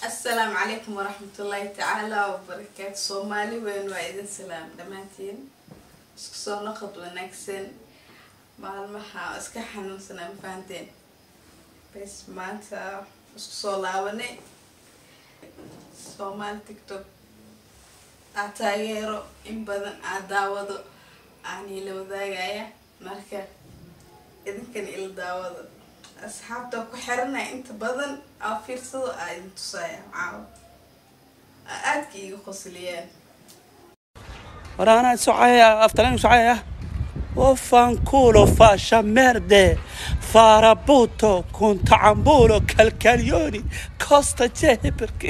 asalaamu calaykum waraxmatullaahi tacaala wabarakaatu soomaali weyn waa idin salaam dhammaantiin isku soo noqod wanaagsan maalmaha iska xanuunsanaa ma fahanteen bes maanta isku soo laabanay soomaali tiktok aa taageero in badan aa daawado aan ila wadaagaya marka idinkan ila daawado asxaabta ku xiranaya inta badan aa fiirsado aa idin tusaya caawa aa aadka iiga qosliyeen Ora ana socaya aftalan socaya o fanculo fascia merde farabuto con tambulo calcaglioni costa c'è perché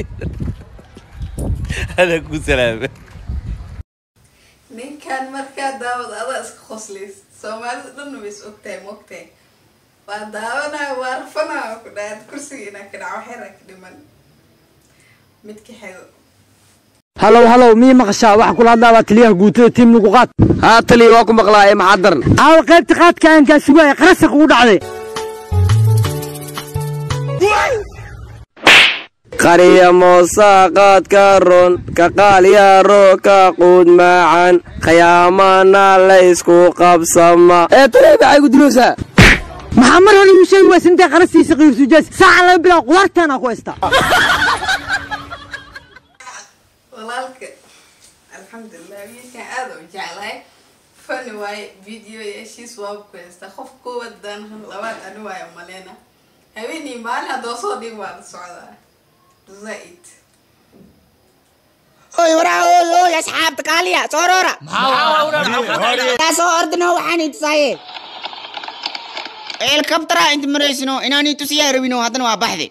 هذا كو سلامة ninkan markaa daawad adaa iska qosliys soomaalida dhanna way is ogtahay ma ogtahay waa daawanaya waa rafanaya ku dhaad kursiga inaa ka dhaco xera ka dhiman midka xigo halow halow mii maqashaa waxaa kula hadlaa waa taliyaha guutada tiim nugu qaad haa taliya waa ku maqlaaye maxaa daran aawa qaybta qaadka aan gaasugaaya qarasaq ugu dhacday qariya moosaa qaadka ron ka qaalyaaro ka quud maacan khiyaamana laysku qabsama ee taliya maxay ku diloosaa maxaa mar hore igu sheegi waysa intay qarasiisa qiirsujaas saaca laga bilaabo qudaartaana ku haystaa walaalka alxamdulilah wiilkan aada u jeclahay fani waaye video yeeshiis waaba ku haystaa qof koowaad daan labaad ani waayo maleyna haweenii maalin haddoo soo dhig waa la socdaa zaid oy waraa oy oy asxaabta kaaliya soo roora taa soo ordino waxaan i tusaaye helikabtara inta maraysino inaan i tusiyaa rabino haddana waa baxde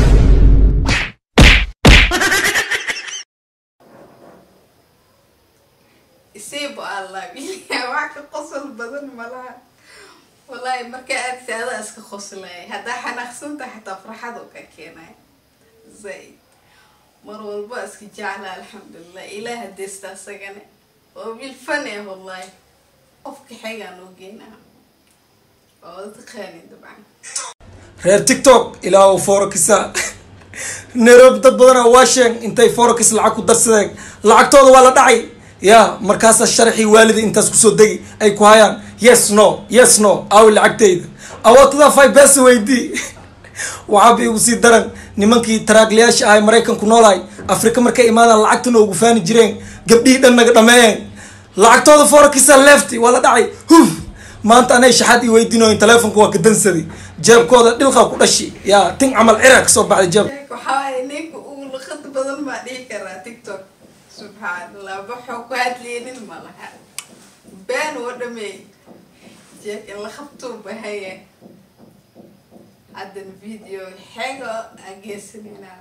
isiibo allah wiilkan wax ka qosol badan malaha wallaahi markaa aadka adaa iska qoslaya haddaa xanaaqsanta xataa farxad oo ka keenaya zaid mar walba iska jecla alxamdulilah ilaah hadeesta asagane waa wiil fan eh wallahi qofka xigaan oo geynaa waa wada taqaanin dabcan reer tiktok ilaa uu foorokisa nairobi dad badanaa waa sheeg intay foorokis lacag ku darsadeen lacagtooda waa la dhacay ya markaasaa sharxii waalida intaas kusoo degi ay ku hayaan yes no yes no aawi lacagtayda awootada five besa weydii waxaaba igu sii daran nimankii taraaglayaasha ahay maraykanku noolahay afrika markay imaadaan lacagtana ugu faani jireen gabdhihii dhan naga dhameeyeen lacagtooda foorokisa lefty waa la dhacay huf maanta anay shaxaad ii weydiinoyin teleefonka waa ka dansaday jeebkooda dhilqa ku dhashi yaa tin camal ciraa kasoo baxday jeeb waxaa waaye ninka ugu luqad badan baa dhihi karaa tiktok subxaanallah waxuu ku hadleynin ma laha been oo dhameey jeekan la qabtuu bahaya haddana video xego ageesanayna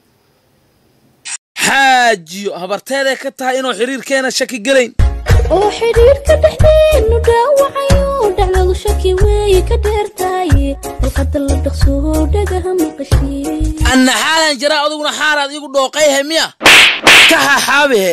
xaajiyo habarteeday ka tahay inuu xiriirkeena shaki gelayn oo xidhiirka dhexdeenu dhaawacayo dhacdadu shaki weeye ka dheertaaye luqadda la dhaqsoo dhagaha maqashii anna xaalan jiraa adiguna xaalaad igu dhooqayhe miya ka haxaabihe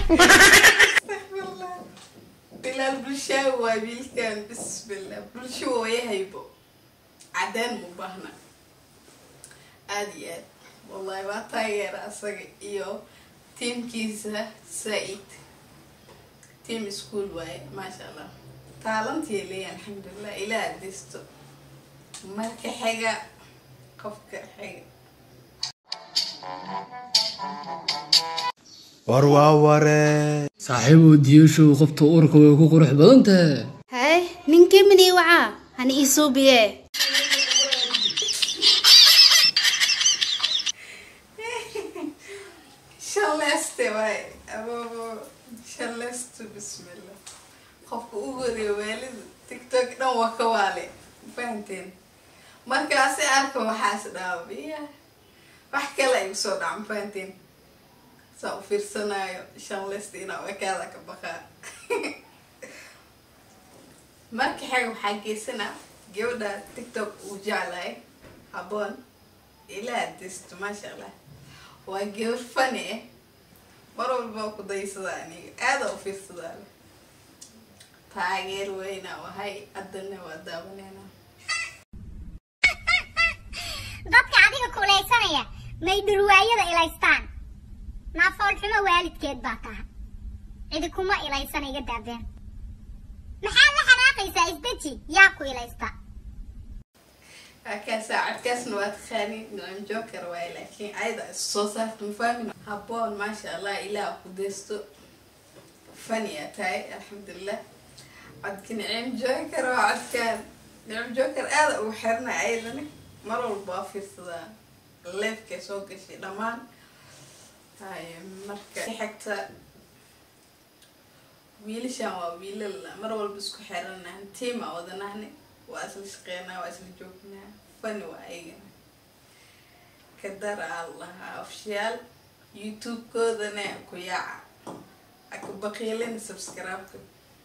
bilaal bulshaa waa wiilkan bismillah bulsho wayahaybo cadeen mu baahna aada iyo aad wallahi waa taageera asaga iyo tiimkiisa saa-id team school waaye maasha allah taalantii leeya alxamdulilah ilaa adisto marka xiga qofka xiga war waa waree saaxiibow diyashow qofta uurka way ku qurux badan tahay haye ninkii midii wacaa hani ii suubiye shalleeste waaye ababo shalleestu bismillah qofka ugu horeeya waalida tiktok dhan waa ka waale fahanteen markaasi arka waxaas dhaabiya wax kale ay usoo dhaca ma fahanteen saa u fiirsanayo shalleesta inaa ekaada ka baqaa marka xega waxaa geysanaa gabadha tiktok uu jeclahay haboon ilaa disto maasha allah waa gabar fani ah mar walba ku daysadaa aniga aada u fiirsadaa taageer weyna wahay haddana waa daawaneynaa dadka adiga kuulaysanaya may dhurwaayada ilaystaan naafoolxumo waalidkeed baa tahay cidi kuma ilaysan iga daabeen maxaad la xanaaqaysaa isdeji yaa ku ilaysta kaas saacadkaasna waa taqaaniin nicim joker waaye laakiin ayada is soo saarta mafahmin habboon maasha allah ilaah ku deysto fania tahay alxamdulilah codka nicim joker waa codkaan nicim joker aada ugu xirna ayadani mar walba waa fiirsadaa leefkay soo gashay dhammaan hay marka xigta wiilashan waa wiilal mar walba isku xiranahan tiima wadanahni waa isla shaqeynaa waa isla joognaa fani waa ayagana kadara aan lahaa ofshiyaal youtube-koodana ku yaaca aka baqiilin subscribe-ka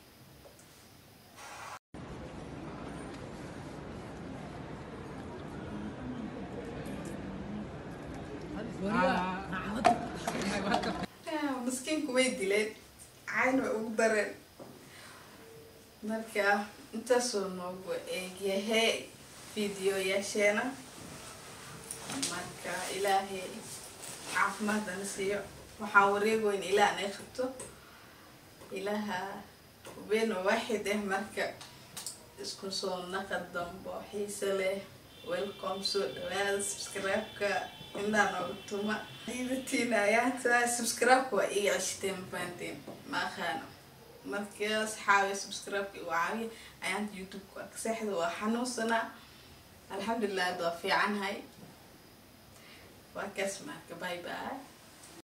maskiinku way dileen cayn way ugu dareen marka intaasoo noogu eegyahay videoyaasheena marka ilaahay caafimaadana siiyo waxaan wareegoyn ilaah nay qabto ilaaha hubeen waaxid ah marka isku soo naqa dambo xiise leh welcome soo dhawaada subscribe-ka indhaa nooga tuma diidatiin ayaanta subscribe-ka waa iga ceshteen mafahanteen ma aqaano marka asxaabi subscribe-ka igu caawiya ayaanta youtube-ka ka seexda waa xanuunsanaa alxamdulilah hadda waa fiicanhay waa kaas marka bye bye